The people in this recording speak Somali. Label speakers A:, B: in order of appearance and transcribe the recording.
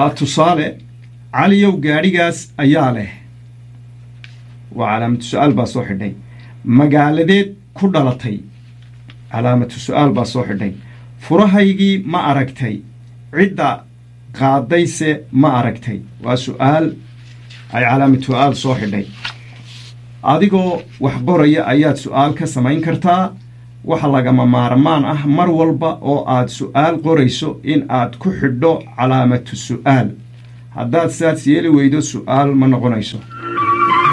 A: tusaale caliyow gaadhigaas ayaa leh waa calaamatu su-aal baa soo xidhay magaaladeed ku dhalatay calaamatu su-aal baa soo xidhay furahaygii ma aragtay cidda qaadayse ma aragtay waa su-aal ay calaamatu su-aal soo xidhay adigoo wax qoraya ayaad su-aal ka samayn kartaa waxa lagama maarmaan ah mar walba oo aad su-aal qorayso in aad ku xidho calaamatu su-aal haddaad saas yeeli weydo su-aal ma noqonayso